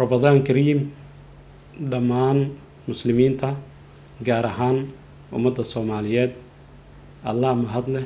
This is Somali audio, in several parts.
rabadaan kariim dhammaan muslimiinta gaar ahaan ummadda soomaaliyeed allah mahad leh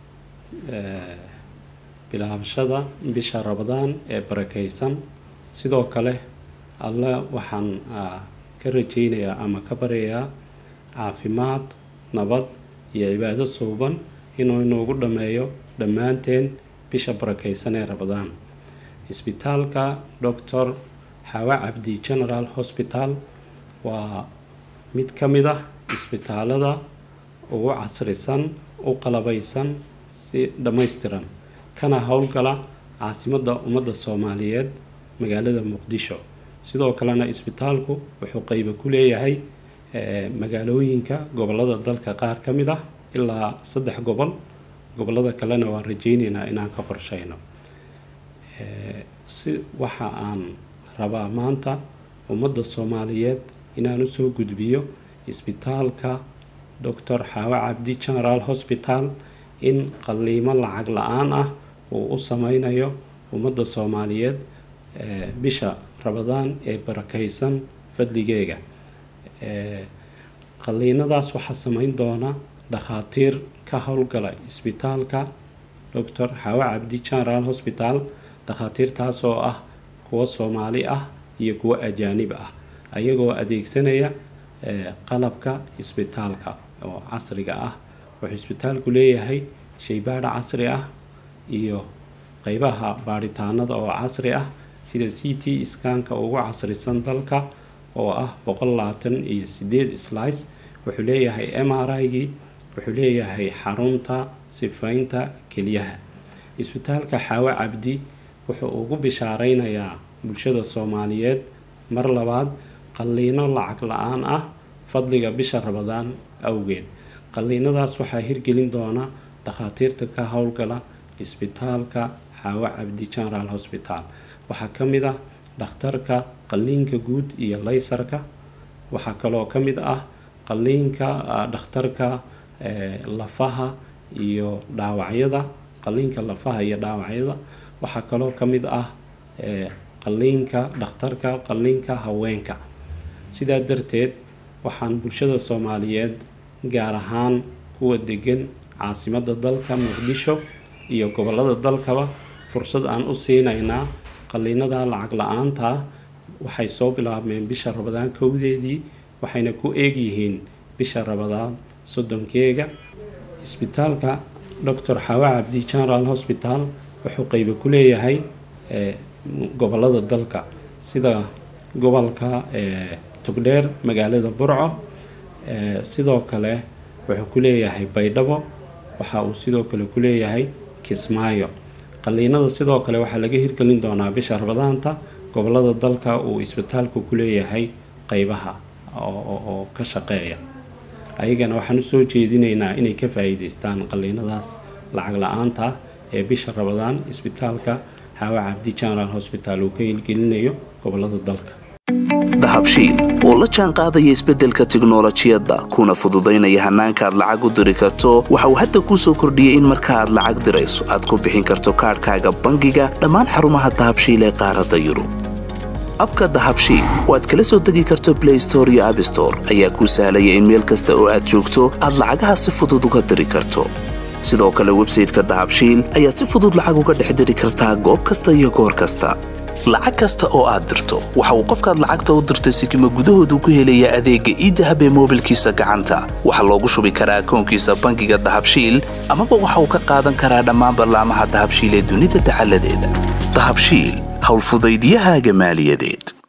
bilaabashada bisha rabadaan ee barakeysan sidoo kale alle waxaan ka rajeynayaa ama ka baryayaa caafimaad nabad iyo cibaado suuban inuu inoogu dhammeeyo dhammaanteen bisha barakeysan ee rabadaan isbitaalka doctor xawa cabdi general hospital waa mid ka mid ah isbitaalada ugu casrisan u qalabeysan si dhammaystiran kana howlgala caasimadda ummadda soomaaliyeed magaalada muqdisho sidoo kalena isbitaalku wuxuu qeyba ku leeyahay magaalooyinka gobolada dalka qaar ka mid ah ilaa saddex gobol gobolada kalena waan rajeyneynaa inaan ka qorsheyno si waxa aan rabaa maanta ummadda soomaaliyeed inaan usoo gudbiyo isbitaalka doctor xaawa cabdi general hospital in qaliimo lacag la-aan ah uu u sameynayo ummadda soomaaliyeed bisha rabadaan ee barakeysan fadligeega qaliinadaas waxaa sameyn doona dhakhaatiir ka howlgala isbitaalka doctor xaawa cabdi general hospital dhakhaatiirtaas oo ah kuwo soomaali ah iyo kuwo ajaanib ah ayagoo adeegsanaya qalabka isbitaalka oo casriga ah wuxuu isbitaalku leeyahay shaybaadha casri ah iyo qeybaha baadhitaanada oo casri ah sida c t skanka ugu casrisan dalka oo ah boqol labaatan iyo sideed slice wuxuu leeyahay m r i-gii wuxuu leeyahay xarunta sifaynta keliyaha isbitaalka xaawo cabdi wuxuu ugu bishaareynayaa bulshada soomaaliyeed mar labaad qaliino lacag la-aan ah fadliga bisha rabadaan awgeed qaliinadaas waxaa hirgelin doona dhakhaatiirta ka howlgala isbitaalka xaawo cabdi general hospital waxaa ka mid ah dhakhtarka qaliinka guud iyo laysarka waxaa kaloo ka mid ah qaliinka dhakhtarka lafaha iyo dhaawacyada qaliinka lafaha iyo dhaawacyada waxaa kaloo ka mid ah qaliinka dhakhtarka qaliinka haweenka sidaa darteed waxaan bulshada soomaaliyeed gaar ahaan kuwa degan caasimadda dalka muqdisho iyo gobolada dalkaba fursad aan u siinaynaa qaliinada lacag la-aanta waxay soo bilaabmeen bisha rabadaan kowdeedii waxayna ku eegyihiin bisha rabadaan soddonkeega isbitaalka doctor xawa cabdi general hospital wuxuu qeyba ku leeyahay gobolada dalka sida gobolka togdheer magaalada burco sidoo kale wuxuu ku leeyahay baydhabo waxa uu sidoo kale ku leeyahay kismaayo qaliinada sidoo kale waxaa laga hirgelin doonaa bisha rabadaanta gobolada dalka uu isbitaalku ku leeyahay qeybaha oo ka shaqeeya ayagana waxaan usoo jeedinaynaa inay ka faa-iideystaan qaliinadaas lacag la-aanta ee bisha rabadaan isbitaalka xaawa cabdi general hospital uu ka hirgelinayo gobolada dalka dahabshiil oo la jaan qaadaya isbeddelka tiknolojiyadda kuna fududaynaya hannaanka aad lacag u diri karto waxa uu hadda kuu soo kordhiyey in marka aad lacag dirayso aad ku bixin karto kaadhkaaga bangiga dhammaan xarumaha dahabshiil ee qaaradda yurub abka dahabshiil oo aad kala soo degi karto blay store iyo abstore ayaa kuu sahlaya in meel kasta oo aad joogto aad lacagaha si fudud uga diri karto sidoo kale websayteka dahabshiil ayaad si fudud lacag uga dhex diri kartaa goob kasta iyo goor kasta lacag kasta oo aad dirto waxa uu qofkaad lacagta u dirtay sikima gudahoodu ku helayaa adeegga iidahab ee moobilkiisa gacanta waxaa loogu shubi karaa akoonkiisa bangiga dahabshiil amaba waxa uu ka qaadan karaa dhammaan ballaamaha dahabshiil ee dunida dacaladeeda dahabshiil howlfudaydyahaaga maaliyadeed